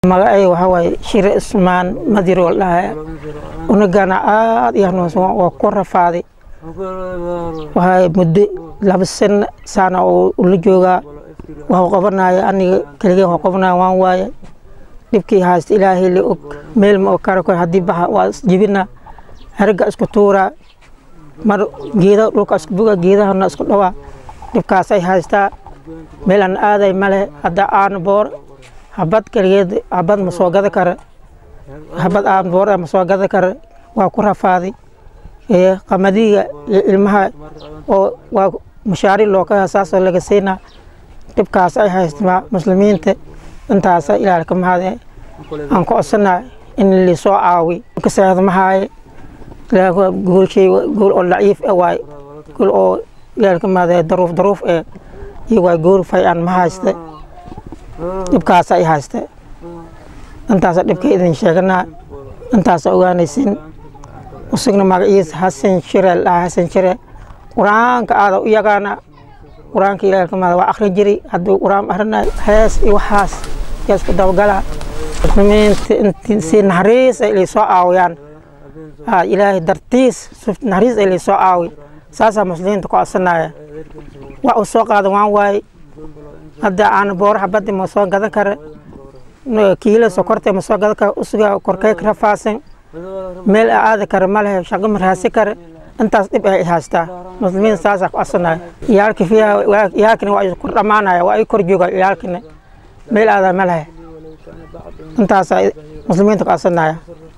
magacay waxaa waaye shire ismaan madirool dhaha unagana aad iyo hanuunsan waa ku rafaaday waxaa muddo laba sano saana oo ula joogaa waxu qabanaya aniga keligee waxu qabanaya waan waaye dhibkii haysta ilaahay la og meel ma kara kor haddii baxa waa isjibina herga isku tuuraa mar geeda dhulka isku buga geedahana isku dhawaa dhibkaasay haystaa meel aan aaday male hadda aan boor habad keligeed habad ma soo gada kara habad aan boor ma soo gada kara waa ku rafaaday qamadiga ilmaha oo waa mashaariic loo ka saasoo laga siinaa dhibkaas ay haystaa muslimiinta intaasa ilaal ka mahade aan ku codsanaa in lisoo caawi kasaadmahaaye goolshay gool oo daciif e waay gool oo ilaal ka mahade daruuf daruuf e iyo waa gool fay aan ma hayste dhibkaasa ay hayste intaasa dhibka idin sheeganaa intaasa ogaanaysin usugna magaciisa xasan shire dhaha xasan shire qur-aanka aada u yaqaana qur-aanka ilaah ka mahada waa akhrin jiri hadduu qur-aan akhrinayo hees iyo waxaas yaa isku dabagalaa muslimiinta inti si naxariis ay laysoo caawiyaan ilaahay dartiis naxariis ay laysoo caawi saasaa muslimiinta ku codsanaya wax uu soo qaada waan waaye hadda aan booraha baddi ma soo gadan kara kiila sokorta ma soo gadan kara usuga korkay ka rafaasan meel aadi kara ma lehe shaqo ma raasi kara intaas dhib ay haystaa muslimiin saasaa ku codsanaya iyaalka fiiha iyaalkina waa ku dhammaanaya waa ay kor jooga iyaalkina meel aada ma lehe intaasaa muslimiinta ku codsanaya